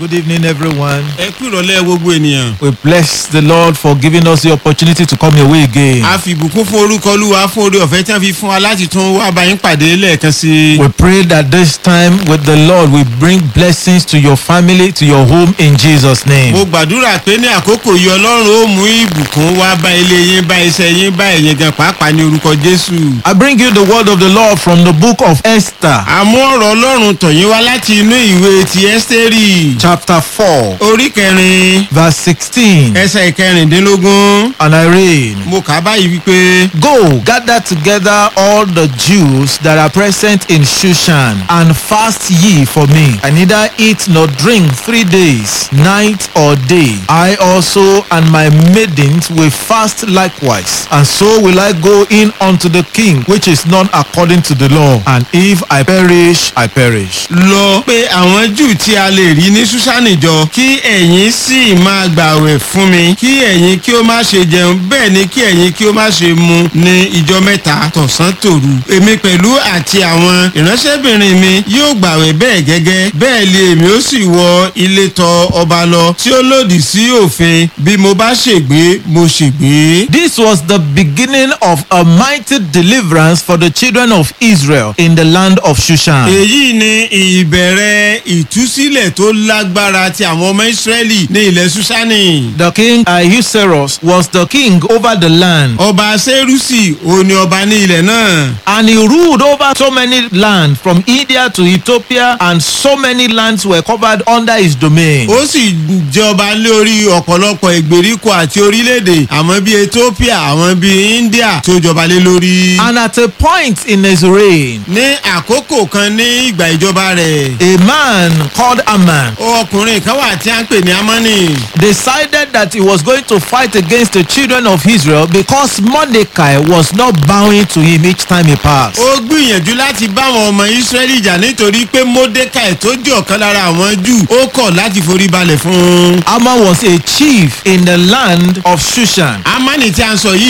Good evening, everyone. ẹ kú ìrọ̀lẹ́ gbogbo ènìyàn. We bless the Lord for giving us the opportunity to come your way again. a fi ìbùkún fún orúkọ olúwa fún orí ọ̀fẹ́ tí wọ́n fi fún wa láti tún wá bá yín pàdé lẹ́ẹ̀kan sí i. We pray that this time with the Lord we bring blessings to your family, to your home in Jesus' name. mo gbàdúrà pé ní àkókò yìí ọlọ́run ó mú ìbùkún wá bá ilé yín bá iṣẹ́ yín bá ẹ̀yin gan pàápàá ní orúkọ jésù. I bring you the word of the Lord from the book of Esther, àmú ọ̀rọ̀ ọlọ́run tọ̀yín wá láti inú ìwé ti ẹ́sítérì chapter 4, orí kẹrin verse 16. ẹsẹ̀ ìkẹrìndínlógún. And I read. mo kà á báyìí wípé Go, gather together all the Jews that are present in Shushan, and fast ye for me. I neither eat nor drink three days, night or day. I also and my maidens will fast likewise. And so will I go in unto the king, which is not according to the law. And if I perish, I perish. lọ pé àwọn jù tí a lè rí ní ṣúṣánì jọ kí ẹ̀yin sì máa gbàwẹ̀ fún mi kí ẹ̀yin kí ó má ṣe jẹun bẹ́ẹ̀ ni kí ẹ̀yin kí ó má ṣe mu ní ìjọ mẹ́ta tọ̀sán tòru èmi pẹ̀lú àti àwọn ìránṣẹ́bìnrin mi yóò gbàwẹ̀ bẹ́ẹ̀ gẹ́gẹ́ bẹ́ẹ̀ lé èmi ó sì wọ ilé tọ ọba lọ tí ó lòdì sí òfin bí mo bá ṣègbé mo ṣègbé. This was the beginning of a mighty deliverance for the children of Israel in the land of Shushan. èyí ni ìbẹ̀rẹ̀ ìtúsílẹ̀ tó lágbára ti àwọn ọmọ ìsírẹ́lì ní ilẹ̀ ṣúṣánì. The king Ahasuerus was the king over the land, ọba sẹ́rùsì òun ni ọba ní ilẹ̀ náà. and he ruled over so many lands from India to Ethiopia, and so many lands were covered under his domain. ó sì jọba lórí ọ̀pọ̀lọpọ̀ ìgbèríko àti orílẹ̀-èdè àwọn bíi ethiopia àwọn bíi india tó jọba lé lórí. And at a point in his reign, ní àkókò kan ní ìgbà ìjọba rẹ̀ a man called Aman ọkùnrin kan wà tí a ń pè ní amani. decided that he was going to fight against the children of Israel because Mordecai was not bowing to him each time he passed. ó gbìyànjú láti bá àwọn ọmọ israẹli jà nítorí pé mordecai tó jẹ́ ọ̀kan lára àwọn jù ó kọ̀ láti forí balẹ̀ fún un. Aman was a chief in the land of Shushan. amani tí a ń sọ yìí